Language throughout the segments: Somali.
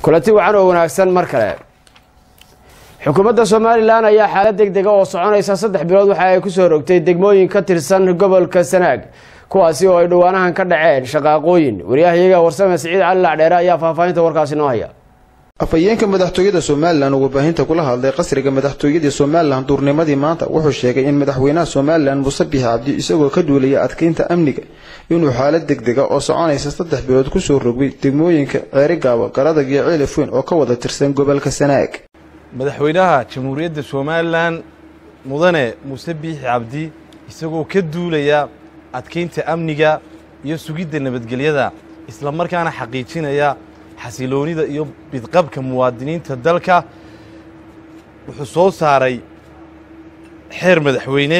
kulanti wacan oo wanaagsan mar kale xukuumadda somalilan ayaa xaalad deg dega oo soconaysa saddex bilood waxa ay kusoo rogtay degmooyin ka tirsan gobolka sanaag kuwaasi oo ay dhowaanahan ka dhaceen shaqaaqooyin waryahayaga warsame siciid cali lacdheere ayaa faahfaahinta warkaasi noo haya afhayeenka madaxtooyada somalilan oo warbaahinta kula hadlay qasriga madaxtooyadii somalilan duurnimadii maanta wuxuu sheegay in madaxweynaha somalilan muuse bixi cabdi isagoo ka duulaya adkeynta amniga inuu xaalad degdega oo soconaysa saddex bilood kusoo rogay degmooyinka ceerigaabo garadag iyo ceelifweyn oo ka wada tirsan gobolka sanaag madaxweynaha jamhuuriyadda somalilan mudane muuse biixi cabdi isagoo ka duulaya adkeynta amniga iyo sugidda nabadgelyada isla markaana xaqiijinaya xasiloonida iyo bidqabka muwaadiniinta dalka wuxuu soo saaray xeer madaxweyne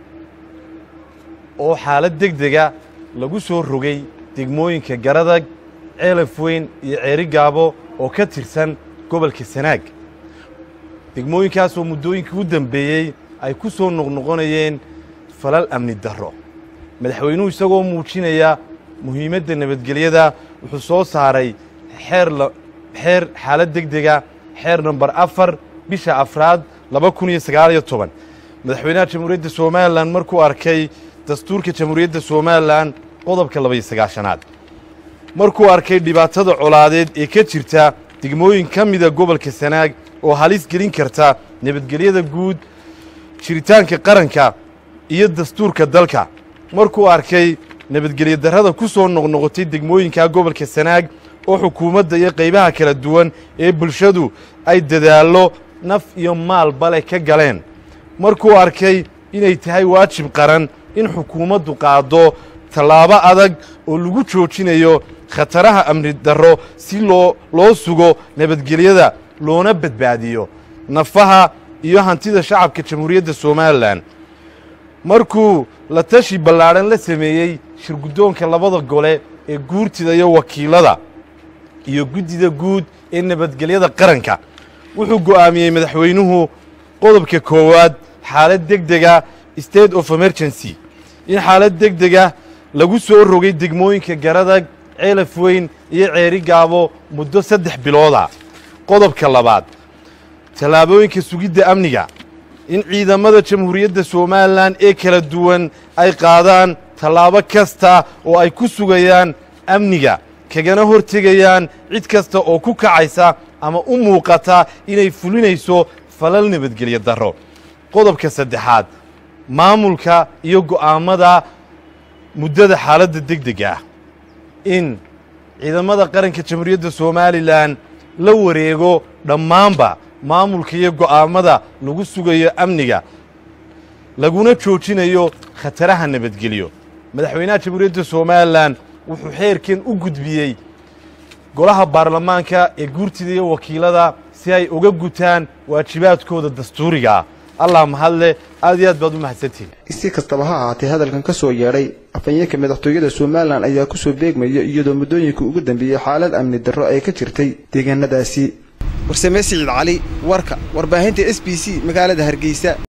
oo xaalad deg dega lagu soo rogay degmooyinka garadag ceelafweyn iyo ceerigaabo oo ka tirsan gobolka sanaag degmooyinkaasoo muddooyinkii u dambeeyey ay ku soo noqnoqonayeen falal amni darro madaxweynuhu isagoo muujinaya muhiimadda nabadgelyada wuxuu soo saaray xeer xeer xaalad deg dega xeer namber afar bisha afraad laba kun iyo sagaaliyo toban madaxweynaha jamhuuriyadda somalilan markuu arkay dastuurka jamhuuriyadda somalilan qodobka labaiyo sagaashanaad markuu arkay dhibaatada colaadeed ee ka jirta degmooyin ka mida gobolka sanaag oo halis gelin karta nabadgelyada guud jiritaanka qaranka iyo dastuurka dalka markuu arkay nabadgelyo darrada ku soo noqnoqotay degmooyinka gobolka sanaag oo xukuumadda iyo qaybaha kala duwan ee bulshadu ay dadaallo naf iyo maalbale ka galeen markuu arkay inay tahay waajib qaran in xukuumaddu qaaddo tallaabo adag oo lagu joojinayo khataraha amni darro si loo loo sugo nabadgelyada loona badbaadiyo nafaha iyo hantida shacabka jamhuuriyadda somalilan markuu la tashi ballaadhan la sameeyey shirguddoonka labada gole ee guurtida iyo wakiilada iyo guddida guud ee nabadgelyada qaranka wuxuu go'aamiyey madaxweynuhu qodobka koowaad xaalad deg dega state of emergency in xaalad deg dega lagu soo rogay degmooyinka garadag ceelafweyn iyo ceerigaabo muddo saddex bilooda qodobka labaad tallaabooyinka sugidda amniga in ciidamada jamhuuriyadda somalilan ee kala duwan ay qaadaan tallaabo kasta oo ay ku sugayaan amniga kagana hortegayaan cid kasta oo ku kacaysa ama u muuqata inay fulinayso falal nabadgelyo darro qodobka saddexaad maamulka iyo go'aammada muddada xaaladda deg dega ah in ciidamada qaranka jamhuuriyadda somalilan la wareego dhammaanba maamulka iyo go'aammada lagu sugayo amniga laguna joojinayo khataraha nabadgelyo madaxweynaha jamhuuriyadda somalilan wuxuu xeerkan u gudbiyey golaha baarlamaanka ee guurtida iyo wakiilada si ay uga gutaan waajibaadkooda dastuuriga ah allah mahadle aad iyo aad baad u mahadsantihin si kastaba ha ahaatee hadalkan ka soo yeedhay afhayeenka madaxtooyada somalilan ayaa kusoo beegmaya iyadoo muddooyinka ugu dambeeyey xaalad amni darro ay ka jirtay deegaanadaasi warsame siciid cali warka warbaahinta s b c magaalada hargeysa